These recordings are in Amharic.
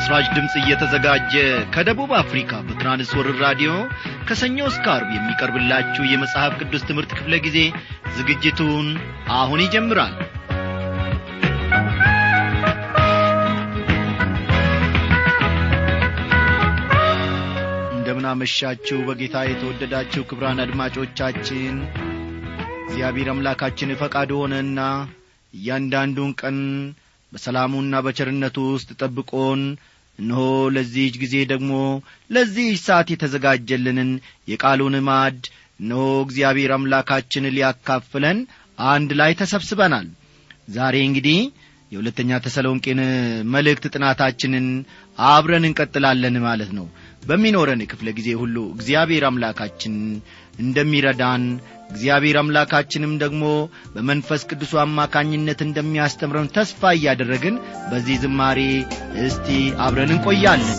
ለምሥራች ድምፅ እየተዘጋጀ ከደቡብ አፍሪካ በትራንስወርር ራዲዮ ከሰኞ እስከ አርብ የሚቀርብላችሁ የመጽሐፍ ቅዱስ ትምህርት ክፍለ ጊዜ ዝግጅቱን አሁን ይጀምራል እንደምናመሻችሁ በጌታ የተወደዳችሁ ክብራን አድማጮቻችን እግዚአብሔር አምላካችን ፈቃድ ሆነና እያንዳንዱን ቀን በሰላሙና በቸርነቱ ውስጥ ጠብቆን እነሆ ለዚህች ጊዜ ደግሞ ለዚህች ሰዓት የተዘጋጀልንን የቃሉን ማድ እነሆ እግዚአብሔር አምላካችን ሊያካፍለን አንድ ላይ ተሰብስበናል ዛሬ እንግዲህ የሁለተኛ ተሰሎንቄን መልእክት ጥናታችንን አብረን እንቀጥላለን ማለት ነው በሚኖረን ክፍለ ጊዜ ሁሉ እግዚአብሔር አምላካችን እንደሚረዳን እግዚአብሔር አምላካችንም ደግሞ በመንፈስ ቅዱሱ አማካኝነት እንደሚያስተምረን ተስፋ እያደረግን በዚህ ዝማሬ እስቲ አብረን እንቆያለን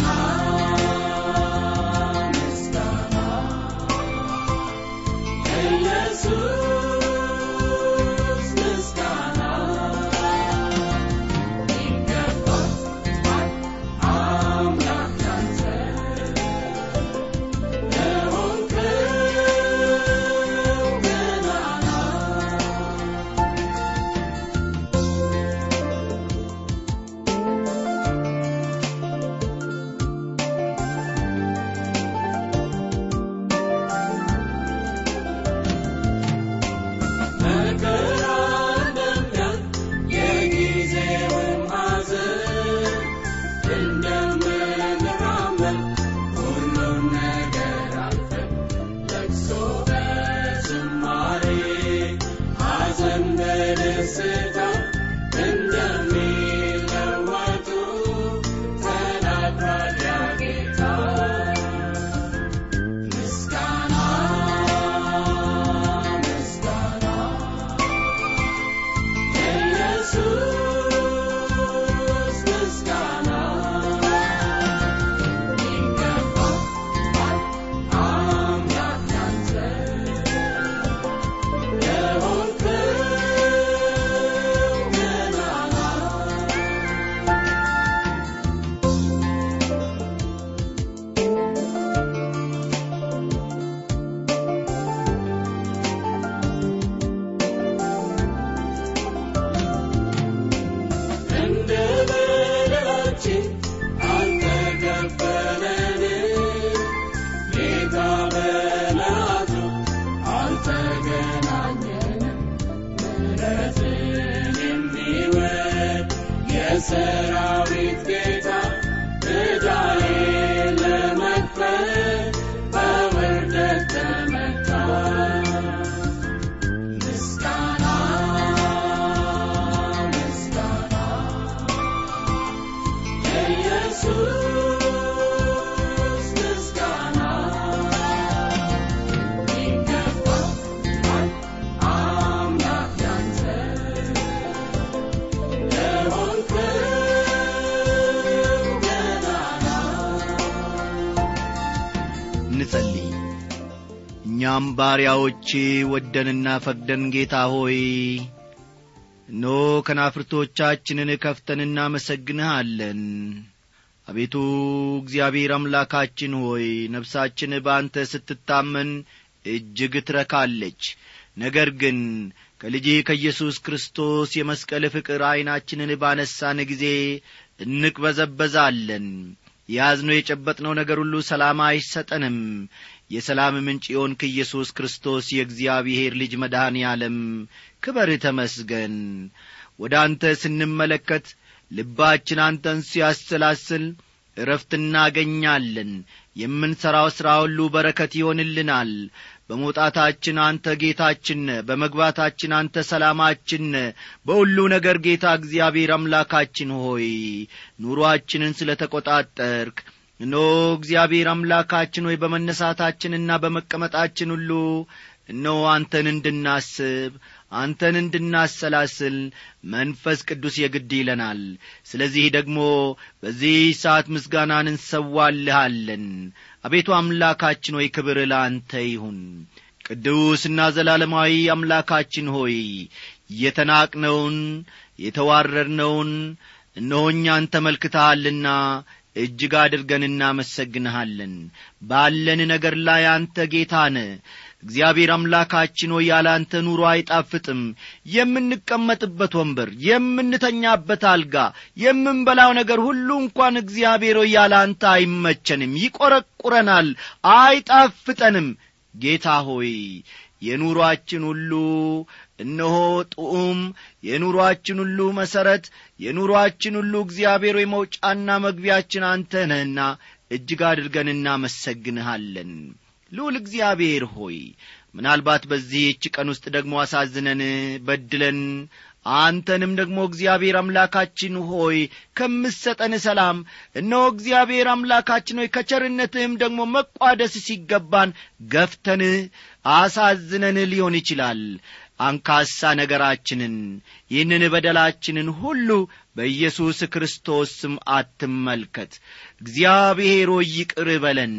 የሰራዊት ጌታ ዕዳዬ ለመክፈል በውርደት ተመታ ምስጋና ምስጋና ለኢየሱስ ምስጋና ይገባል አምላክ ያንተ እንጸልይ እኛም ባሪያዎቼ ወደንና ፈቅደን ጌታ ሆይ እኖ ከናፍርቶቻችንን ከፍተን እናመሰግንሃለን አቤቱ እግዚአብሔር አምላካችን ሆይ ነፍሳችን በአንተ ስትታመን እጅግ ትረካለች ነገር ግን ከልጅህ ከኢየሱስ ክርስቶስ የመስቀል ፍቅር ዐይናችንን ባነሳን ጊዜ እንቅበዘበዛለን የያዝነው የጨበጥነው ነገር ሁሉ ሰላም አይሰጠንም የሰላም ምንጭ የሆንክ ኢየሱስ ክርስቶስ የእግዚአብሔር ልጅ መድኃኔ ዓለም ክበር ተመስገን ወደ አንተ ስንመለከት ልባችን አንተን ሲያሰላስል እረፍት እናገኛለን የምንሠራው ሥራ ሁሉ በረከት ይሆንልናል በመውጣታችን አንተ ጌታችን በመግባታችን አንተ ሰላማችን በሁሉ ነገር ጌታ እግዚአብሔር አምላካችን ሆይ ኑሮአችንን ስለ ተቈጣጠርክ እኖ እግዚአብሔር አምላካችን ሆይ በመነሳታችንና በመቀመጣችን ሁሉ እነሆ አንተን እንድናስብ አንተን እንድናሰላስል መንፈስ ቅዱስ የግድ ይለናል ስለዚህ ደግሞ በዚህ ሰዓት ምስጋናን እንሰዋልሃለን አቤቱ አምላካችን ሆይ ክብር ለአንተ ይሁን ቅዱስና ዘላለማዊ አምላካችን ሆይ የተናቅነውን የተዋረድነውን እነሆ እኛን ተመልክተሃልና እጅግ አድርገን እናመሰግንሃለን ባለን ነገር ላይ አንተ ጌታ ነ እግዚአብሔር አምላካችን ሆይ ያለ አንተ ኑሮ አይጣፍጥም የምንቀመጥበት ወንበር የምንተኛበት አልጋ የምንበላው ነገር ሁሉ እንኳን እግዚአብሔር ሆይ ያለ አንተ አይመቸንም ይቈረቁረናል አይጣፍጠንም ጌታ ሆይ የኑሮአችን ሁሉ እነሆ ጥዑም የኑሮአችን ሁሉ መሠረት የኑሮአችን ሁሉ እግዚአብሔር ወይ መውጫና መግቢያችን አንተ ነህና እጅግ አድርገን እናመሰግንሃለን ልዑል እግዚአብሔር ሆይ ምናልባት በዚህች ቀን ውስጥ ደግሞ አሳዝነን በድለን አንተንም ደግሞ እግዚአብሔር አምላካችን ሆይ ከምሰጠን ሰላም እነሆ እግዚአብሔር አምላካችን ሆይ ከቸርነትህም ደግሞ መቋደስ ሲገባን ገፍተንህ አሳዝነን ሊሆን ይችላል አንካሳ ነገራችንን ይህንን በደላችንን ሁሉ በኢየሱስ ክርስቶስ ስም አትመልከት እግዚአብሔር ሆይ ይቅር በለን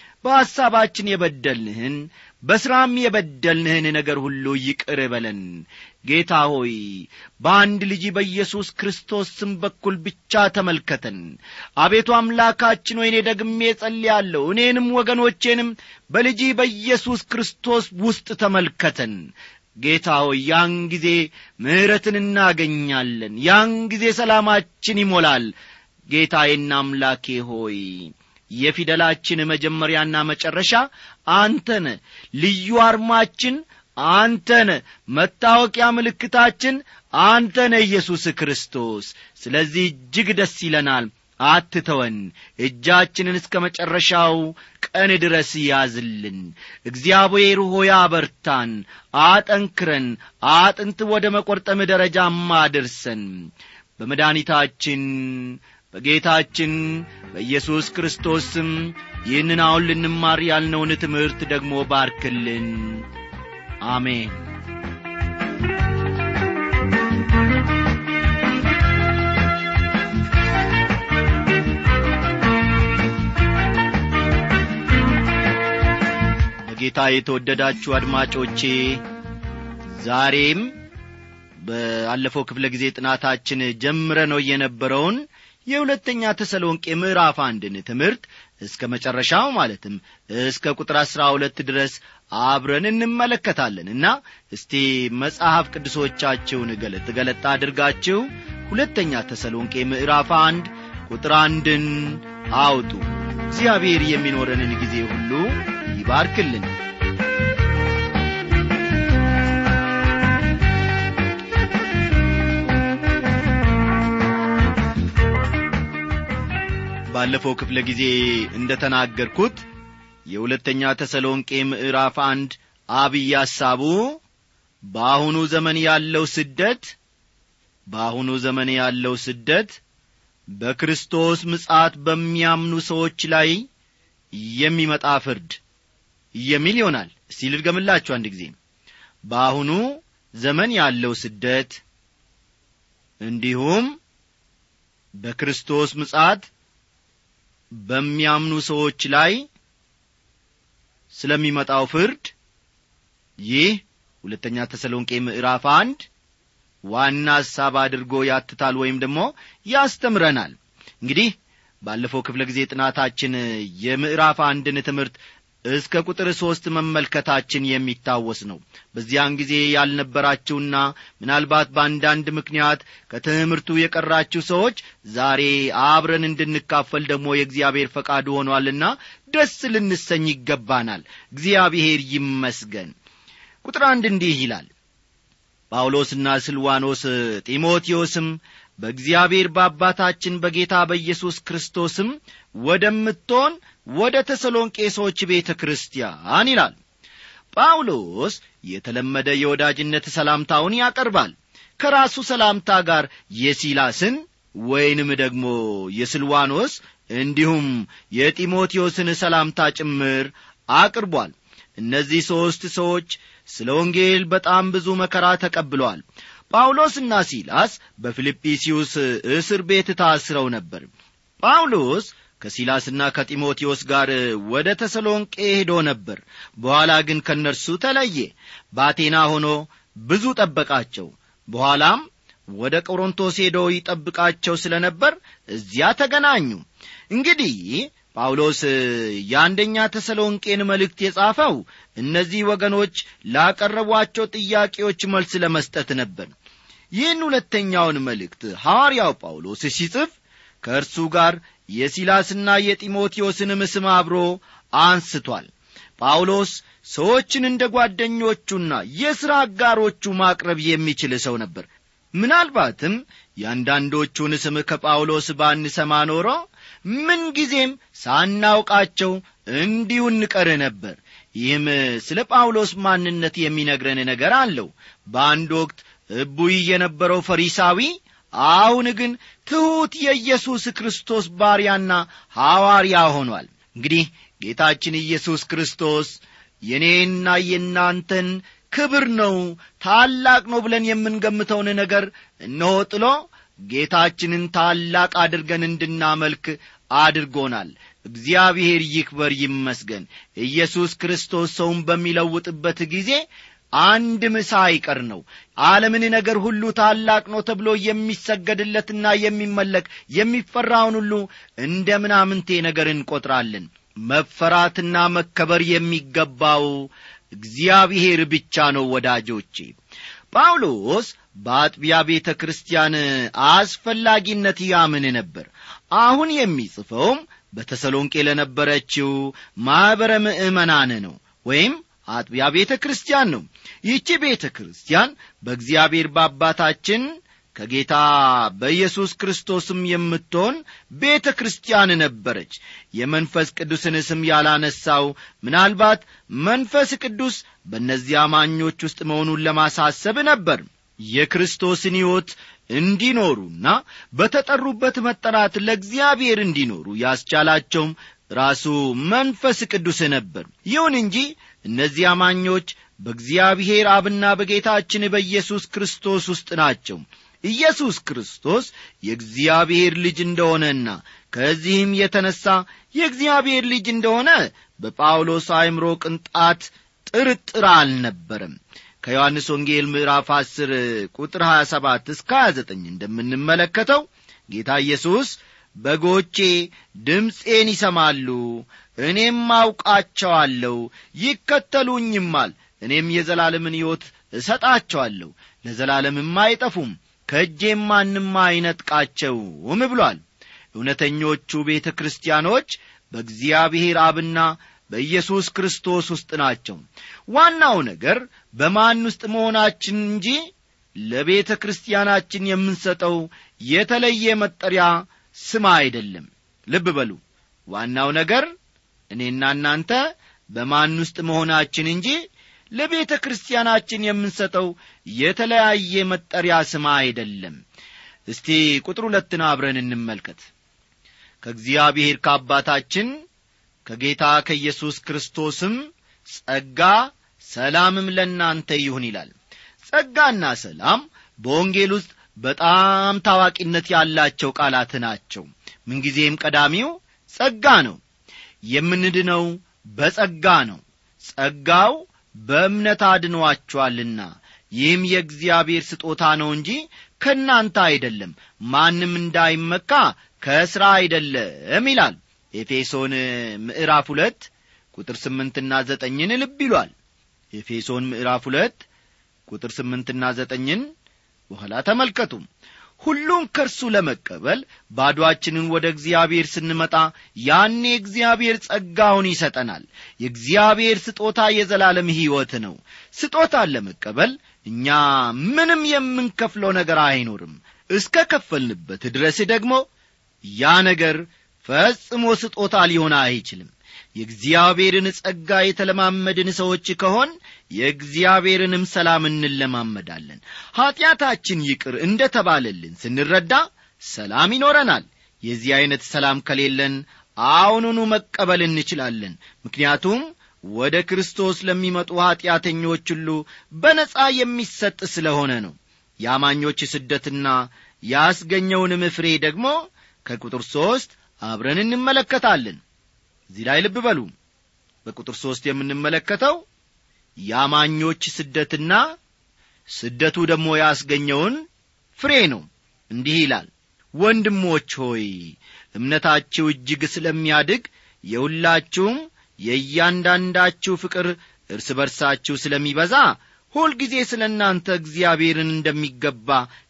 በሐሳባችን የበደልንህን በሥራም የበደልንህን ነገር ሁሉ ይቅር በለን ጌታ ሆይ በአንድ ልጅ በኢየሱስ ክርስቶስ ስም በኩል ብቻ ተመልከተን አቤቱ አምላካችን ሆይ እኔ ደግሜ ጸልያለሁ እኔንም ወገኖቼንም በልጅ በኢየሱስ ክርስቶስ ውስጥ ተመልከተን ጌታ ሆይ ያን ጊዜ ምሕረትን እናገኛለን ያን ጊዜ ሰላማችን ይሞላል ጌታዬና አምላኬ ሆይ የፊደላችን መጀመሪያና መጨረሻ አንተነ ልዩ አርማችን አንተነ መታወቂያ ምልክታችን አንተነ ኢየሱስ ክርስቶስ ስለዚህ እጅግ ደስ ይለናል አትተወን እጃችንን እስከ መጨረሻው ቀን ድረስ ያዝልን እግዚአብሔር ሆይ አበርታን አጠንክረን አጥንት ወደ መቈርጠም ደረጃም አድርሰን በመድኃኒታችን በጌታችን በኢየሱስ ክርስቶስ ስም ይህንን አሁን ልንማር ያልነውን ትምህርት ደግሞ ባርክልን አሜን በጌታ የተወደዳችሁ አድማጮቼ ዛሬም በአለፈው ክፍለ ጊዜ ጥናታችን ጀምረ ነው የነበረውን የሁለተኛ ተሰሎንቄ ምዕራፍ አንድን ትምህርት እስከ መጨረሻው ማለትም እስከ ቁጥር አሥራ ሁለት ድረስ አብረን እንመለከታለን እና እስቲ መጽሐፍ ቅዱሶቻችሁን ገለጥ ገለጥ አድርጋችሁ ሁለተኛ ተሰሎንቄ ምዕራፍ አንድ ቁጥር አንድን አውጡ እግዚአብሔር የሚኖረንን ጊዜ ሁሉ ይባርክልን ባለፈው ክፍለ ጊዜ እንደ ተናገርኩት የሁለተኛ ተሰሎንቄ ምዕራፍ አንድ አብይ ሐሳቡ በአሁኑ ዘመን ያለው ስደት በአሁኑ ዘመን ያለው ስደት በክርስቶስ ምጻት በሚያምኑ ሰዎች ላይ የሚመጣ ፍርድ የሚል ይሆናል እስቲ ልድገምላችሁ አንድ ጊዜ በአሁኑ ዘመን ያለው ስደት እንዲሁም በክርስቶስ ምጻት በሚያምኑ ሰዎች ላይ ስለሚመጣው ፍርድ ይህ ሁለተኛ ተሰሎንቄ ምዕራፍ አንድ ዋና ሐሳብ አድርጎ ያትታል ወይም ደግሞ ያስተምረናል እንግዲህ ባለፈው ክፍለ ጊዜ ጥናታችን የምዕራፍ አንድን ትምህርት እስከ ቁጥር ሦስት መመልከታችን የሚታወስ ነው በዚያን ጊዜ ያልነበራችሁና ምናልባት በአንዳንድ ምክንያት ከትምህርቱ የቀራችሁ ሰዎች ዛሬ አብረን እንድንካፈል ደግሞ የእግዚአብሔር ፈቃዱ ሆኗልና ደስ ልንሰኝ ይገባናል እግዚአብሔር ይመስገን ቁጥር አንድ እንዲህ ይላል ጳውሎስና ስልዋኖስ ጢሞቴዎስም በእግዚአብሔር በአባታችን በጌታ በኢየሱስ ክርስቶስም ወደምትሆን ወደ ተሰሎንቄ ሰዎች ቤተ ክርስቲያን ይላል ጳውሎስ የተለመደ የወዳጅነት ሰላምታውን ያቀርባል ከራሱ ሰላምታ ጋር የሲላስን ወይንም ደግሞ የስልዋኖስ እንዲሁም የጢሞቴዎስን ሰላምታ ጭምር አቅርቧል እነዚህ ሦስት ሰዎች ስለ ወንጌል በጣም ብዙ መከራ ተቀብለዋል ጳውሎስና ሲላስ በፊልጵስዩስ እስር ቤት ታስረው ነበር ጳውሎስ ከሲላስና ከጢሞቴዎስ ጋር ወደ ተሰሎንቄ ሄዶ ነበር በኋላ ግን ከእነርሱ ተለየ በአቴና ሆኖ ብዙ ጠበቃቸው በኋላም ወደ ቆሮንቶስ ሄዶ ይጠብቃቸው ስለ ነበር እዚያ ተገናኙ እንግዲህ ጳውሎስ የአንደኛ ተሰሎንቄን መልእክት የጻፈው እነዚህ ወገኖች ላቀረቧቸው ጥያቄዎች መልስ ለመስጠት ነበር ይህን ሁለተኛውን መልእክት ሐዋርያው ጳውሎስ ሲጽፍ ከእርሱ ጋር የሲላስና የጢሞቴዎስንም ስም አብሮ አንስቷል ጳውሎስ ሰዎችን እንደ ጓደኞቹና የሥራ አጋሮቹ ማቅረብ የሚችል ሰው ነበር ምናልባትም የአንዳንዶቹን ስም ከጳውሎስ ባንሰማ ኖሮ ምንጊዜም ሳናውቃቸው እንዲሁ እንቀር ነበር ይህም ስለ ጳውሎስ ማንነት የሚነግረን ነገር አለው በአንድ ወቅት እቡይ የነበረው ፈሪሳዊ አሁን ግን ትሑት የኢየሱስ ክርስቶስ ባሪያና ሐዋርያ ሆኗል እንግዲህ ጌታችን ኢየሱስ ክርስቶስ የእኔና የእናንተን ክብር ነው ታላቅ ነው ብለን የምንገምተውን ነገር እነሆ ጥሎ ጌታችንን ታላቅ አድርገን እንድናመልክ አድርጎናል እግዚአብሔር ይክበር ይመስገን ኢየሱስ ክርስቶስ ሰውን በሚለውጥበት ጊዜ አንድ ምሳ አይቀር ነው ዓለምን ነገር ሁሉ ታላቅ ነው ተብሎ የሚሰገድለትና የሚመለክ የሚፈራውን ሁሉ እንደ ምናምንቴ ነገር እንቈጥራለን መፈራትና መከበር የሚገባው እግዚአብሔር ብቻ ነው ወዳጆቼ ጳውሎስ በአጥቢያ ቤተ ክርስቲያን አስፈላጊነት ያምን ነበር አሁን የሚጽፈውም በተሰሎንቄ ለነበረችው ማኅበረ ምእመናን ነው ወይም አጥቢያ ቤተ ክርስቲያን ነው ይህቺ ቤተ ክርስቲያን በእግዚአብሔር በአባታችን ከጌታ በኢየሱስ ክርስቶስም የምትሆን ቤተ ክርስቲያን ነበረች የመንፈስ ቅዱስን ስም ያላነሳው ምናልባት መንፈስ ቅዱስ በእነዚህ አማኞች ውስጥ መሆኑን ለማሳሰብ ነበር የክርስቶስን ሕይወት እንዲኖሩና በተጠሩበት መጠራት ለእግዚአብሔር እንዲኖሩ ያስቻላቸውም ራሱ መንፈስ ቅዱስ ነበር ይሁን እንጂ እነዚህ አማኞች በእግዚአብሔር አብና በጌታችን በኢየሱስ ክርስቶስ ውስጥ ናቸው ኢየሱስ ክርስቶስ የእግዚአብሔር ልጅ እንደሆነና ከዚህም የተነሣ የእግዚአብሔር ልጅ እንደሆነ በጳውሎስ አእምሮ ቅንጣት ጥርጥር አልነበረም ከዮሐንስ ወንጌል ምዕራፍ 10 ቁጥር 27 እስከ 29 እንደምንመለከተው ጌታ ኢየሱስ በጎቼ ድምፄን ይሰማሉ እኔም አውቃቸዋለሁ ይከተሉኝማል እኔም የዘላለምን ሕይወት እሰጣቸዋለሁ ለዘላለምም አይጠፉም ከእጄም ማንም አይነጥቃቸውም ብሏል እውነተኞቹ ቤተ ክርስቲያኖች በእግዚአብሔር አብና በኢየሱስ ክርስቶስ ውስጥ ናቸው ዋናው ነገር በማን ውስጥ መሆናችን እንጂ ለቤተ ክርስቲያናችን የምንሰጠው የተለየ መጠሪያ ስም አይደለም ልብ በሉ ዋናው ነገር እኔና እናንተ በማን ውስጥ መሆናችን እንጂ ለቤተ ክርስቲያናችን የምንሰጠው የተለያየ መጠሪያ ስም አይደለም እስቲ ቁጥር ሁለትን አብረን እንመልከት ከእግዚአብሔር ከአባታችን ከጌታ ከኢየሱስ ክርስቶስም ጸጋ ሰላምም ለእናንተ ይሁን ይላል ጸጋና ሰላም በወንጌል ውስጥ በጣም ታዋቂነት ያላቸው ቃላት ናቸው ምንጊዜም ቀዳሚው ጸጋ ነው የምንድነው በጸጋ ነው ጸጋው በእምነት አድኗችኋልና ይህም የእግዚአብሔር ስጦታ ነው እንጂ ከእናንተ አይደለም ማንም እንዳይመካ ከሥራ አይደለም ይላል ኤፌሶን ምዕራፍ ሁለት ቁጥር ስምንትና ዘጠኝን ልብ ይሏል ኤፌሶን ምዕራፍ ሁለት ቁጥር ስምንትና ዘጠኝን በኋላ ተመልከቱ ሁሉም ከእርሱ ለመቀበል ባዶአችንን ወደ እግዚአብሔር ስንመጣ ያኔ እግዚአብሔር ጸጋውን ይሰጠናል የእግዚአብሔር ስጦታ የዘላለም ሕይወት ነው ስጦታን ለመቀበል እኛ ምንም የምንከፍለው ነገር አይኖርም እስከ ከፈልንበት ድረስ ደግሞ ያ ነገር ፈጽሞ ስጦታ ሊሆን አይችልም የእግዚአብሔርን ጸጋ የተለማመድን ሰዎች ከሆን የእግዚአብሔርንም ሰላም እንለማመዳለን ኀጢአታችን ይቅር እንደ ተባለልን ስንረዳ ሰላም ይኖረናል የዚህ ዐይነት ሰላም ከሌለን አሁኑኑ መቀበል እንችላለን ምክንያቱም ወደ ክርስቶስ ለሚመጡ ኀጢአተኞች ሁሉ በነጻ የሚሰጥ ስለሆነ ነው የአማኞች ስደትና ያስገኘውንም ፍሬ ደግሞ ከቁጥር ሦስት አብረን እንመለከታለን እዚህ ላይ ልብ በሉ በቁጥር ሦስት የምንመለከተው የአማኞች ስደትና ስደቱ ደግሞ ያስገኘውን ፍሬ ነው እንዲህ ይላል ወንድሞች ሆይ እምነታችሁ እጅግ ስለሚያድግ የሁላችሁም የእያንዳንዳችሁ ፍቅር እርስ በርሳችሁ ስለሚበዛ ሁልጊዜ ስለ እናንተ እግዚአብሔርን እንደሚገባ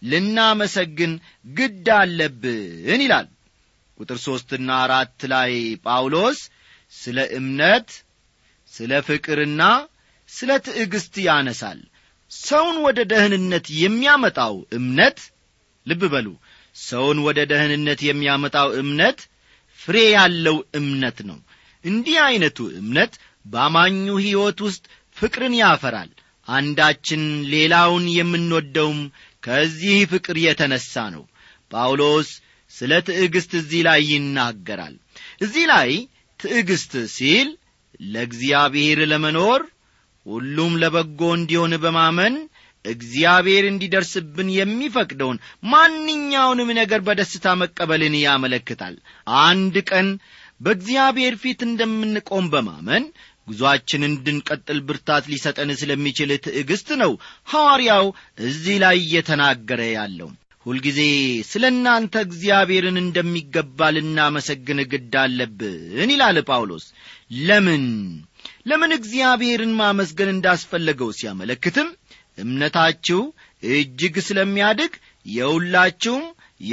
ልናመሰግን ግድ አለብን ይላል ቁጥር ሦስትና አራት ላይ ጳውሎስ ስለ እምነት ስለ ፍቅርና ስለ ትዕግሥት ያነሳል ሰውን ወደ ደህንነት የሚያመጣው እምነት ልብ በሉ ሰውን ወደ ደህንነት የሚያመጣው እምነት ፍሬ ያለው እምነት ነው እንዲህ ዐይነቱ እምነት በአማኙ ሕይወት ውስጥ ፍቅርን ያፈራል አንዳችን ሌላውን የምንወደውም ከዚህ ፍቅር የተነሣ ነው ጳውሎስ ስለ ትዕግሥት እዚህ ላይ ይናገራል እዚህ ላይ ትዕግሥት ሲል ለእግዚአብሔር ለመኖር ሁሉም ለበጎ እንዲሆን በማመን እግዚአብሔር እንዲደርስብን የሚፈቅደውን ማንኛውንም ነገር በደስታ መቀበልን ያመለክታል አንድ ቀን በእግዚአብሔር ፊት እንደምንቆም በማመን ጉዞአችን እንድንቀጥል ብርታት ሊሰጠን ስለሚችል ትዕግሥት ነው ሐዋርያው እዚህ ላይ እየተናገረ ያለው ሁልጊዜ ስለ እናንተ እግዚአብሔርን እንደሚገባ ልናመሰግን ግድ አለብን ይላል ጳውሎስ ለምን ለምን እግዚአብሔርን ማመስገን እንዳስፈለገው ሲያመለክትም እምነታችሁ እጅግ ስለሚያድግ የሁላችሁም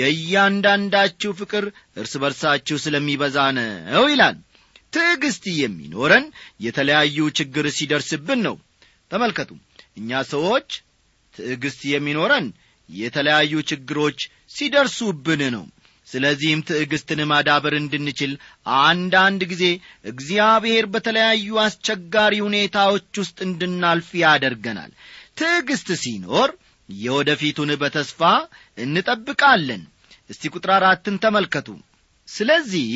የእያንዳንዳችሁ ፍቅር እርስ በርሳችሁ ስለሚበዛ ነው ይላል ትዕግሥት የሚኖረን የተለያዩ ችግር ሲደርስብን ነው ተመልከቱ እኛ ሰዎች ትዕግሥት የሚኖረን የተለያዩ ችግሮች ሲደርሱብን ነው ስለዚህም ትዕግሥትን ማዳበር እንድንችል አንዳንድ ጊዜ እግዚአብሔር በተለያዩ አስቸጋሪ ሁኔታዎች ውስጥ እንድናልፍ ያደርገናል ትዕግሥት ሲኖር የወደፊቱን በተስፋ እንጠብቃለን እስቲ ቁጥር አራትን ተመልከቱ ስለዚህ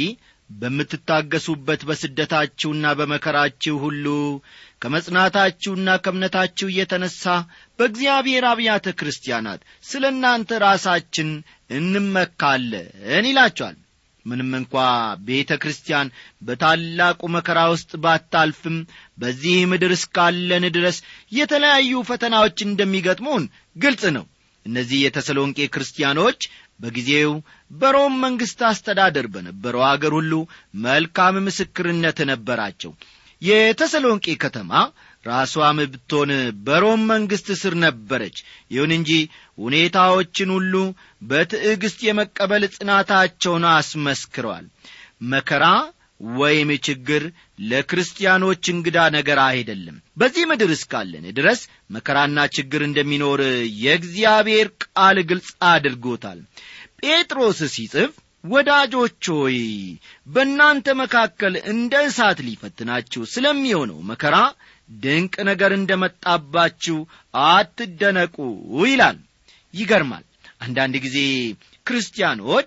በምትታገሱበት በስደታችሁና በመከራችሁ ሁሉ ከመጽናታችሁና ከእምነታችሁ እየተነሣ በእግዚአብሔር አብያተ ክርስቲያናት ስለ እናንተ ራሳችን እንመካለን ይላቸዋል ምንም እንኳ ቤተ ክርስቲያን በታላቁ መከራ ውስጥ ባታልፍም በዚህ ምድር እስካለን ድረስ የተለያዩ ፈተናዎች እንደሚገጥሙን ግልጽ ነው እነዚህ የተሰሎንቄ ክርስቲያኖች በጊዜው በሮም መንግሥት አስተዳደር በነበረው አገር ሁሉ መልካም ምስክርነት ነበራቸው የተሰሎንቄ ከተማ ራሷም ብትሆን በሮም መንግሥት ስር ነበረች ይሁን እንጂ ሁኔታዎችን ሁሉ በትዕግሥት የመቀበል ጽናታቸውን አስመስክረዋል መከራ ወይም ችግር ለክርስቲያኖች እንግዳ ነገር አይደለም በዚህ ምድር እስካለን ድረስ መከራና ችግር እንደሚኖር የእግዚአብሔር ቃል ግልጽ አድርጎታል ጴጥሮስ ሲጽፍ ወዳጆች ሆይ በእናንተ መካከል እንደ እሳት ሊፈትናችሁ ስለሚሆነው መከራ ድንቅ ነገር እንደ መጣባችሁ አትደነቁ ይላል ይገርማል አንዳንድ ጊዜ ክርስቲያኖች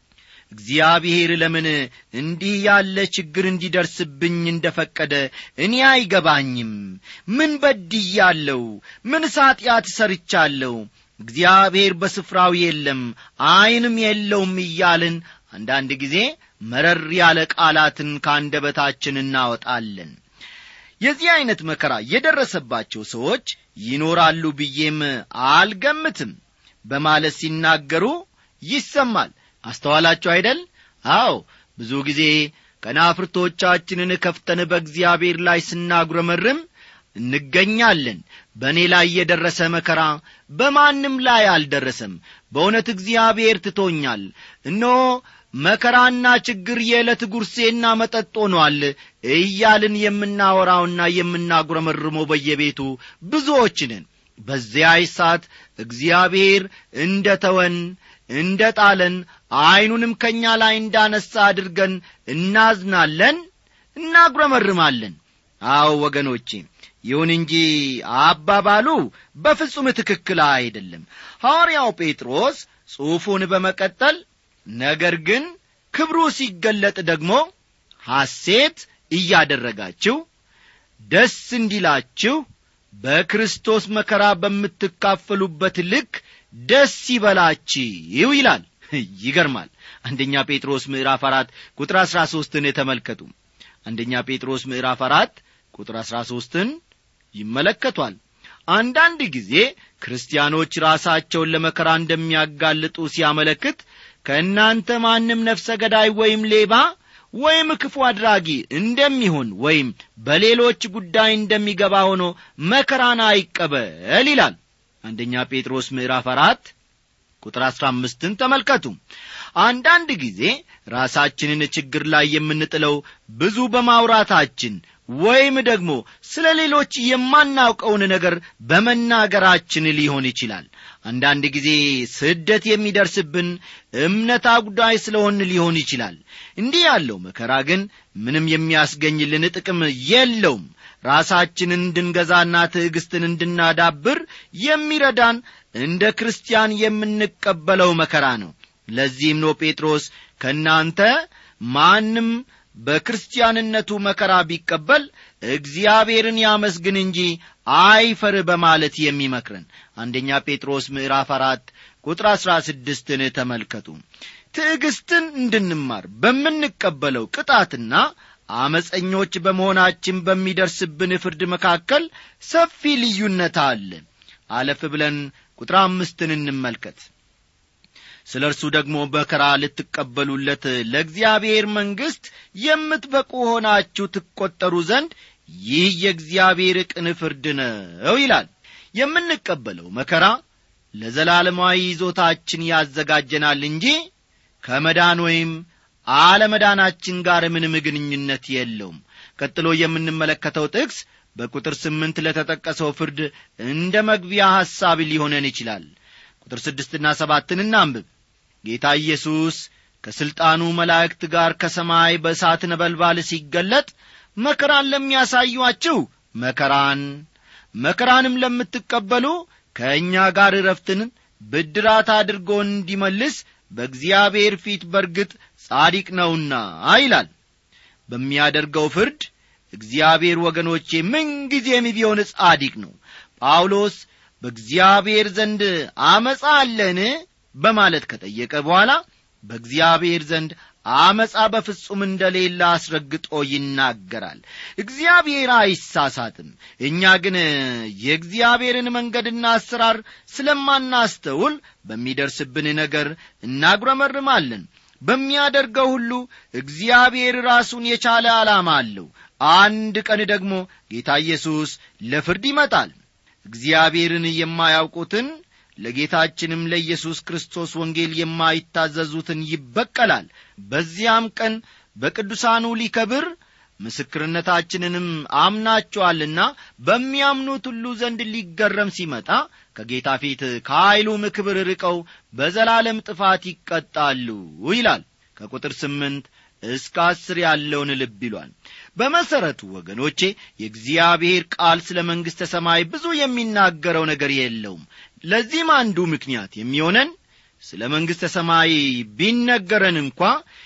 እግዚአብሔር ለምን እንዲህ ያለ ችግር እንዲደርስብኝ እንደ ፈቀደ እኔ አይገባኝም ምን በድያለሁ ምን ሳጢአት ሰርቻለሁ እግዚአብሔር በስፍራው የለም ዐይንም የለውም እያልን አንዳንድ ጊዜ መረር ያለ ቃላትን ከአንደበታችን እናወጣለን የዚህ ዐይነት መከራ የደረሰባቸው ሰዎች ይኖራሉ ብዬም አልገምትም በማለት ሲናገሩ ይሰማል አስተዋላችሁ አይደል አዎ ብዙ ጊዜ ከናፍርቶቻችንን ከፍተን በእግዚአብሔር ላይ ስናጉረመርም እንገኛለን በእኔ ላይ የደረሰ መከራ በማንም ላይ አልደረሰም በእውነት እግዚአብሔር ትቶኛል እነሆ መከራና ችግር የዕለት ጉርሴና መጠጥ ሆኗል እያልን የምናወራውና የምናጉረመርመው በየቤቱ ብዙዎች ነን በዚያ ሰዓት እግዚአብሔር እንደ ተወን እንደ ጣለን ዐይኑንም ከእኛ ላይ እንዳነሳ አድርገን እናዝናለን እናጉረመርማለን አዎ ወገኖቼ ይሁን እንጂ አባባሉ በፍጹም ትክክል አይደለም ሐዋርያው ጴጥሮስ ጽሑፉን በመቀጠል ነገር ግን ክብሩ ሲገለጥ ደግሞ ሐሴት እያደረጋችሁ ደስ እንዲላችሁ በክርስቶስ መከራ በምትካፈሉበት ልክ ደስ ይበላችሁ ይላል ይገርማል አንደኛ ጴጥሮስ ምዕራፍ አራት ቁጥር አሥራ ሦስትን ተመልከቱ አንደኛ ጴጥሮስ ምዕራፍ አራት ቁጥር አሥራ ሦስትን ይመለከቷል አንዳንድ ጊዜ ክርስቲያኖች ራሳቸውን ለመከራ እንደሚያጋልጡ ሲያመለክት ከእናንተ ማንም ነፍሰ ገዳይ ወይም ሌባ ወይም ክፉ አድራጊ እንደሚሆን ወይም በሌሎች ጉዳይ እንደሚገባ ሆኖ መከራን አይቀበል ይላል አንደኛ ጴጥሮስ ምዕራፍ አራት ቁጥር አሥራ አምስትን ተመልከቱ አንዳንድ ጊዜ ራሳችንን ችግር ላይ የምንጥለው ብዙ በማውራታችን ወይም ደግሞ ስለ ሌሎች የማናውቀውን ነገር በመናገራችን ሊሆን ይችላል አንዳንድ ጊዜ ስደት የሚደርስብን እምነት አጉዳይ ስለሆን ሊሆን ይችላል እንዲህ ያለው መከራ ግን ምንም የሚያስገኝልን ጥቅም የለውም ራሳችንን እንድንገዛና ትዕግስትን እንድናዳብር የሚረዳን እንደ ክርስቲያን የምንቀበለው መከራ ነው ለዚህም ነው ጴጥሮስ ከእናንተ ማንም በክርስቲያንነቱ መከራ ቢቀበል እግዚአብሔርን ያመስግን እንጂ አይፈር በማለት የሚመክረን አንደኛ ጴጥሮስ ምዕራፍ አራት ቁጥር አሥራ ስድስትን ተመልከቱ ትዕግስትን እንድንማር በምንቀበለው ቅጣትና አመፀኞች በመሆናችን በሚደርስብን ፍርድ መካከል ሰፊ ልዩነት አለ አለፍ ብለን ቁጥር አምስትን እንመልከት ስለ እርሱ ደግሞ በከራ ልትቀበሉለት ለእግዚአብሔር መንግሥት የምትበቁ ሆናችሁ ትቈጠሩ ዘንድ ይህ የእግዚአብሔር ቅን ፍርድ ነው ይላል የምንቀበለው መከራ ለዘላለማዊ ይዞታችን ያዘጋጀናል እንጂ ከመዳን ወይም አለመዳናችን ጋር ምንም ግንኙነት የለውም ቀጥሎ የምንመለከተው ጥቅስ በቁጥር ስምንት ለተጠቀሰው ፍርድ እንደ መግቢያ ሐሳብ ሊሆነን ይችላል ቁጥር ስድስትና ሰባትን እናንብብ ጌታ ኢየሱስ ከሥልጣኑ መላእክት ጋር ከሰማይ በእሳት ነበልባል ሲገለጥ መከራን ለሚያሳዩአችሁ መከራን መከራንም ለምትቀበሉ ከእኛ ጋር እረፍትን ብድራት አድርጎ እንዲመልስ በእግዚአብሔር ፊት በርግጥ ጻዲቅ ነውና ይላል በሚያደርገው ፍርድ እግዚአብሔር ወገኖቼ ምንጊዜም ቢሆን ጻዲቅ ነው ጳውሎስ በእግዚአብሔር ዘንድ አመፃ አለን በማለት ከጠየቀ በኋላ በእግዚአብሔር ዘንድ አመፃ በፍጹም እንደሌለ አስረግጦ ይናገራል እግዚአብሔር አይሳሳትም እኛ ግን የእግዚአብሔርን መንገድና አሰራር ስለማናስተውል በሚደርስብን ነገር እናጉረመርማለን በሚያደርገው ሁሉ እግዚአብሔር ራሱን የቻለ ዓላማ አለው አንድ ቀን ደግሞ ጌታ ኢየሱስ ለፍርድ ይመጣል እግዚአብሔርን የማያውቁትን ለጌታችንም ለኢየሱስ ክርስቶስ ወንጌል የማይታዘዙትን ይበቀላል በዚያም ቀን በቅዱሳኑ ሊከብር ምስክርነታችንንም አምናቸዋልና በሚያምኑት ሁሉ ዘንድ ሊገረም ሲመጣ ከጌታ ፊት ከኀይሉም ክብር ርቀው በዘላለም ጥፋት ይቀጣሉ ይላል ከቁጥር ስምንት እስከ አስር ያለውን ልብ ይሏል በመሠረቱ ወገኖቼ የእግዚአብሔር ቃል ስለ መንግሥተ ሰማይ ብዙ የሚናገረው ነገር የለውም ለዚህም አንዱ ምክንያት የሚሆነን ስለ መንግሥተ ሰማይ ቢነገረን እንኳ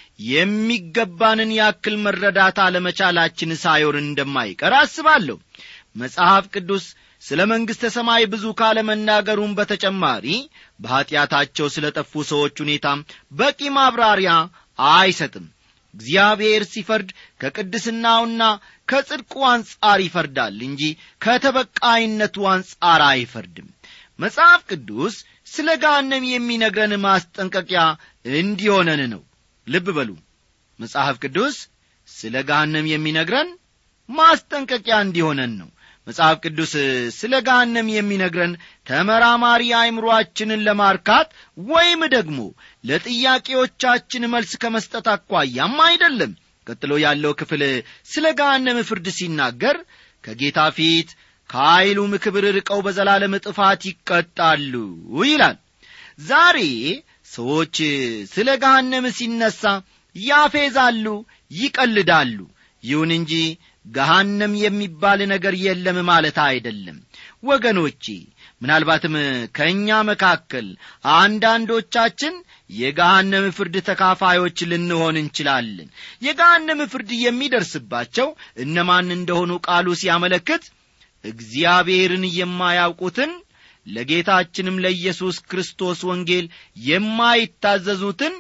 የሚገባንን ያክል መረዳት አለመቻላችን ሳይወር እንደማይቀር አስባለሁ መጽሐፍ ቅዱስ ስለ መንግሥተ ሰማይ ብዙ ካለመናገሩም በተጨማሪ በኀጢአታቸው ስለ ጠፉ ሰዎች ሁኔታም በቂ ማብራሪያ አይሰጥም እግዚአብሔር ሲፈርድ ከቅድስናውና ከጽድቁ አንጻር ይፈርዳል እንጂ ከተበቃይነቱ አንጻር አይፈርድም መጽሐፍ ቅዱስ ስለ ጋነም የሚነግረን ማስጠንቀቂያ እንዲሆነን ነው ልብ በሉ መጽሐፍ ቅዱስ ስለ ጋነም የሚነግረን ማስጠንቀቂያ እንዲሆነን ነው መጽሐፍ ቅዱስ ስለ ጋነም የሚነግረን ተመራማሪ አእምሮአችንን ለማርካት ወይም ደግሞ ለጥያቄዎቻችን መልስ ከመስጠት አኳያም አይደለም ቀጥሎ ያለው ክፍል ስለ ጋነም ፍርድ ሲናገር ከጌታ ፊት ከኀይሉም ክብር ርቀው በዘላለም ጥፋት ይቀጣሉ ይላል ዛሬ ሰዎች ስለ ገሃነም ሲነሣ ያፌዛሉ ይቀልዳሉ ይሁን እንጂ ገሃነም የሚባል ነገር የለም ማለት አይደለም ወገኖቼ ምናልባትም ከእኛ መካከል አንዳንዶቻችን የገሃነም ፍርድ ተካፋዮች ልንሆን እንችላለን የገሃነም ፍርድ የሚደርስባቸው እነማን እንደሆኑ ቃሉ ሲያመለክት እግዚአብሔርን የማያውቁትን ለጌታችንም ለኢየሱስ ክርስቶስ ወንጌል የማይታዘዙትን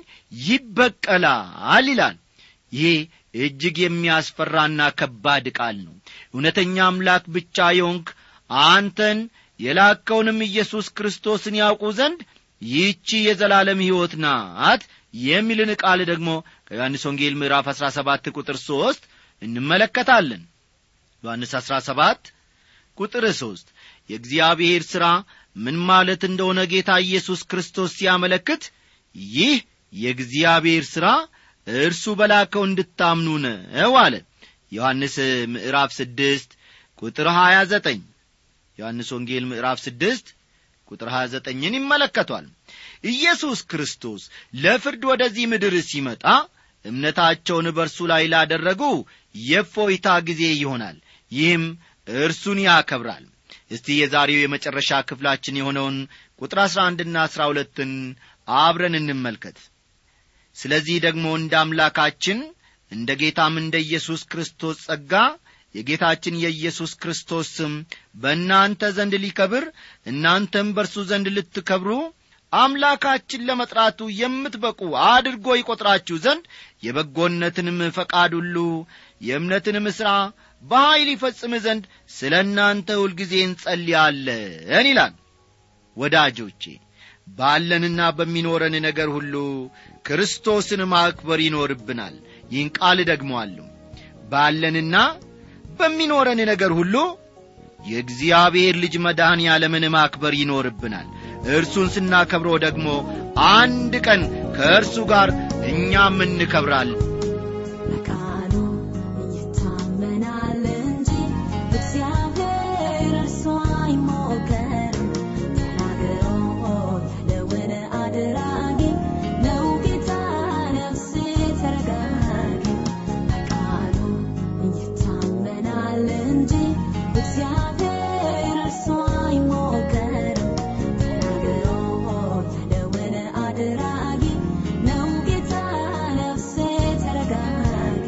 ይበቀላል ይላል ይህ እጅግ የሚያስፈራና ከባድ ቃል ነው እውነተኛ አምላክ ብቻ የሆንክ አንተን የላከውንም ኢየሱስ ክርስቶስን ያውቁ ዘንድ ይህቺ የዘላለም ሕይወት ናት የሚልን ቃል ደግሞ ከዮሐንስ ወንጌል ምዕራፍ 17 ቁጥር 3 እንመለከታለን ዮሐንስ 17 ቁጥር 3 የእግዚአብሔር ሥራ ምን ማለት እንደሆነ ጌታ ኢየሱስ ክርስቶስ ሲያመለክት ይህ የእግዚአብሔር ሥራ እርሱ በላከው እንድታምኑ ነው አለ ዮሐንስ ምዕራፍ ስድስት ቁጥር ሀያ ዘጠኝ ዮሐንስ ወንጌል ምዕራፍ ስድስት ቁጥር ሀያ ዘጠኝን ይመለከቷል ኢየሱስ ክርስቶስ ለፍርድ ወደዚህ ምድር ሲመጣ እምነታቸውን በእርሱ ላይ ላደረጉ የፎይታ ጊዜ ይሆናል ይህም እርሱን ያከብራል እስቲ የዛሬው የመጨረሻ ክፍላችን የሆነውን ቁጥር አሥራ አንድና አሥራ ሁለትን አብረን እንመልከት ስለዚህ ደግሞ እንደ አምላካችን እንደ ጌታም እንደ ኢየሱስ ክርስቶስ ጸጋ የጌታችን የኢየሱስ ክርስቶስ ስም በእናንተ ዘንድ ሊከብር እናንተም በእርሱ ዘንድ ልትከብሩ አምላካችን ለመጥራቱ የምትበቁ አድርጎ ይቈጥራችሁ ዘንድ የበጎነትንም ፈቃድ ሁሉ የእምነትንም ሥራ በኀይል ይፈጽም ዘንድ ስለ እናንተ ሁልጊዜ እንጸልያለን ይላል ወዳጆቼ ባለንና በሚኖረን ነገር ሁሉ ክርስቶስን ማክበር ይኖርብናል ይህን ቃል ደግሞአለሁ ባለንና በሚኖረን ነገር ሁሉ የእግዚአብሔር ልጅ መድኃኔ ዓለምን ማክበር ይኖርብናል እርሱን ስናከብረው ደግሞ አንድ ቀን ከእርሱ ጋር እኛም እንከብራለን በቃሉ ይታመናል እንጂ እግዚአብሔር እርሱ አይሞከርም። ተናግሮ ያለውን አድራጊ ነው ጌታ ነፍሴ ተረጋጊ። በቃሉ ይታመናል እንጂ እግዚአብሔር እርሱ አይሞከርም። ተናግሮ ያለውን አድራጊ ነው ጌታ ነፍሴ ተረጋጊ።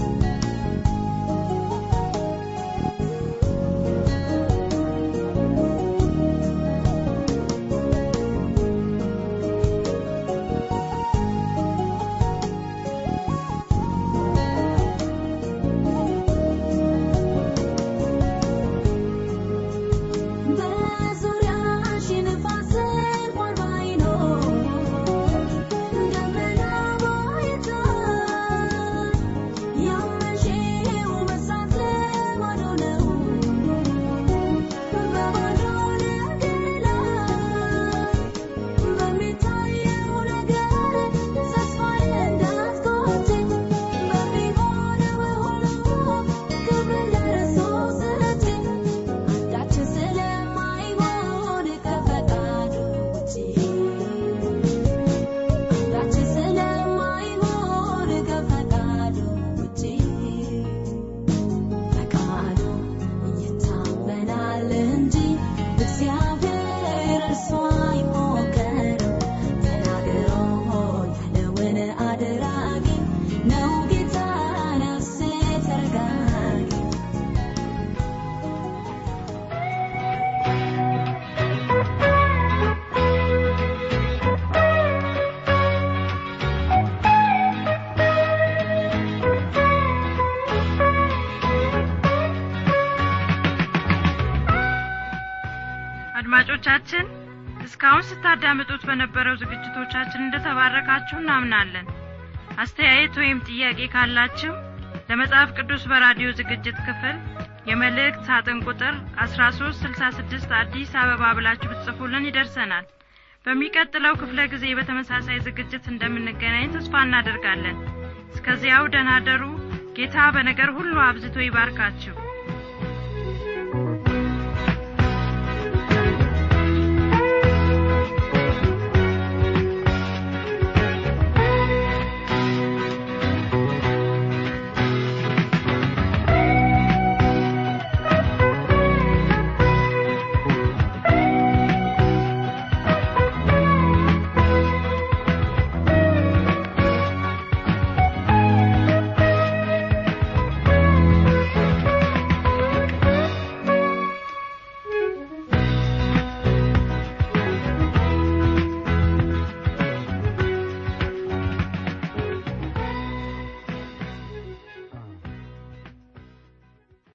በዙሪያሽ ንፋስ እንኳን ባይኖር ደመና ባይታይ ያመንሽው መስራት ለባዶ ነው። በባዶ ነገር ላይ በሚታየው ነገር ተስፋ እንዳትቆርጪ በሚሆነው ሁሉ ክብር ለእርሱ ስጪ። አንዳች ስለማይሆን ከፈቃዱ ውጪ አንዳች ስለማይሆን ከፈቃዱ ውጪ በቃሉ ይታመናል እንጂ እግዚአብሔር እርሱ አይሞከርም። ተናግሮ ያለውን አድራጊ ነው ጌታ ነፍሴ ተረጋጊ። አድማጮቻችን እስካሁን ስታዳምጡት በነበረው ዝግጅቶቻችን እንደተባረካችሁ እናምናለን አስተያየት ወይም ጥያቄ ካላችሁ ለመጽሐፍ ቅዱስ በራዲዮ ዝግጅት ክፍል የመልእክት ሳጥን ቁጥር 1366 አዲስ አበባ ብላችሁ ብትጽፉልን ይደርሰናል በሚቀጥለው ክፍለ ጊዜ በተመሳሳይ ዝግጅት እንደምንገናኝ ተስፋ እናደርጋለን እስከዚያው ደህና ደሩ ጌታ በነገር ሁሉ አብዝቶ ይባርካችሁ